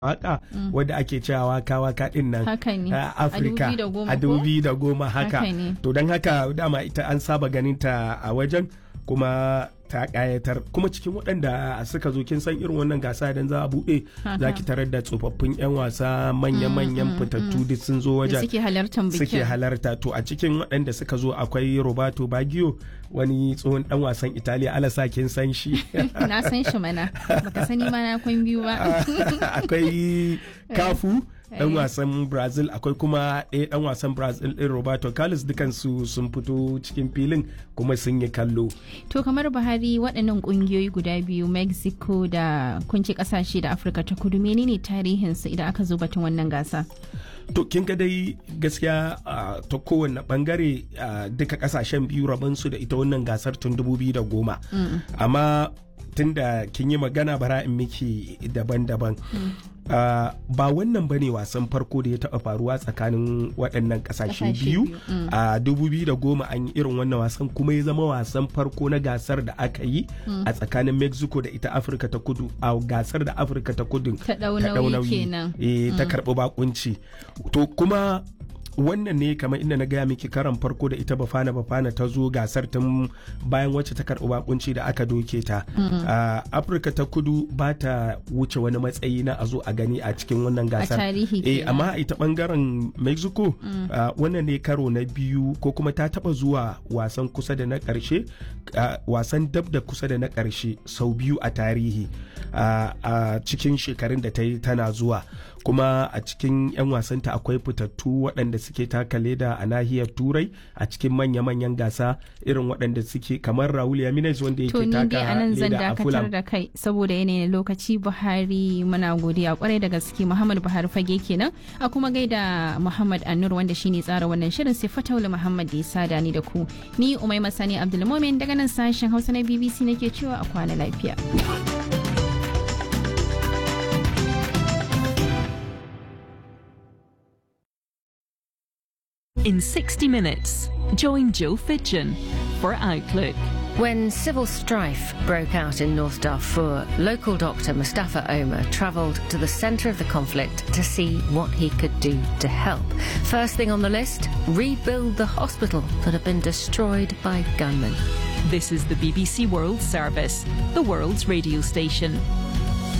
waka wadda ake cewa waka waka din nan Haka ne. a A Afirka 2010 a ko? dubi da goma haka Haka ne. to don haka dama ita an saba ganin ta a wajen kuma ta kayatar kuma cikin waɗanda suka zo kin san irin wannan gasa idan za a buɗe Haka. za ki tarar da tsofaffin 'yan wasa manya-manyan fitattu duk sun zo da wajen suke halartar bikin suke halarta to a cikin waɗanda suka zo akwai roberto baggio wani tsohon dan wasan italiya alasa kin san shi na san shi mana baka sani ma na kwan biyu ba akwai kafu dan Eh. wasan brazil akwai kuma ɗaya dan wasan brazil ɗin roberto carlos dukansu sun fito cikin filin kuma sun yi kallo to kamar buhari waɗannan ƙungiyoyi guda biyu mexico da kunci ƙasashe da afirka ta kudu menene tarihinsu idan aka zo batun wannan gasa to kin ga dai gaskiya a, ta kowane bangare a, duka kasashen biyu rabansu da ita wannan gasar tun 2010 amma tun da kin yi magana bara in miki daban-daban a, ba wannan bane wasan farko da ya taɓa faruwa tsakanin waɗannan ƙasashe Ƙasashe biyu biyu, mm. a 2010 an yi irin wannan wasan kuma ya zama wasan farko na gasar da aka yi a tsakanin mexico da ita afirka ta kudu a gasar da afirka ta kudu Ta ɗau ta ɗau nauyi nauyi. kenan. eh, ta karɓi bakunci to kuma wannan ne kamar inda na gaya miki karan farko da ita bafana bafana ta zo gasar tun bayan wacce ta karɓi bakunci da aka doke ta a afirka ta kudu ba ta wuce wani matsayi na a zo a gani a cikin wannan gasar tarihi eh kenan. amma a ita bangaren mexico ah, wannan ne karo na biyu ko kuma ta taba zuwa wasan kusa da na karshe ah, wasan dab da kusa da na karshe sau biyu a tarihi ah, a cikin shekarun da ta yi tana zuwa kuma a cikin 'yan wasanta akwai fitattu waɗanda suke taka leda a nahiyar turai a cikin manya-manyan gasa irin waɗanda suke kamar raul yaminez wanda to yake ni dai taka a nan zan leda a dakatar fulham da kai saboda yanayin lokaci buhari muna godiya kwarai da gaske muhammad buhari fage kenan a kuma gaida muhammad annur wanda shine tsara wannan shirin sai fataula muhammad da ya sada ni da ku ni umai masani abdulmomin daga nan sashen hausa na bbc nake cewa a kwana lafiya In 60 minutes, join Joe Fidgen for Outlook. When civil strife broke out in North Darfur, local doctor Mustafa Omar travelled to the centre of the conflict to see what he could do to help. First thing on the list rebuild the hospital that had been destroyed by gunmen. This is the BBC World Service, the world's radio station.